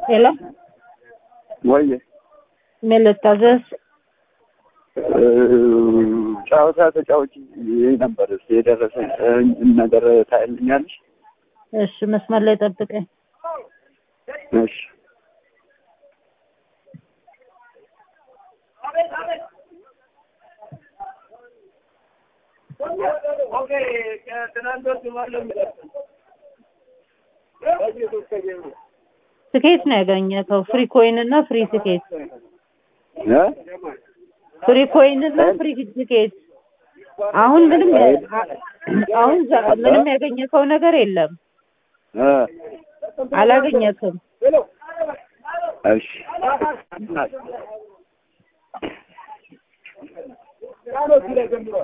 ሄሎ ወይ ምን ልታዘዝ? ጨዋታ ተጫዋች ነበር ስ የደረሰኝ ነገር ታይልኛለሽ? እሺ መስመር ላይ ጠብቀኝ። እሺ ትኬት ነው ያገኘከው? ፍሪ ኮይን እና ፍሪ ትኬት። እ? ፍሪ ኮይን እና ፍሪ ትኬት። አሁን ምንም አሁን ዛ- ምንም ያገኘከው ነገር የለም። እ? አላገኘክም። እሺ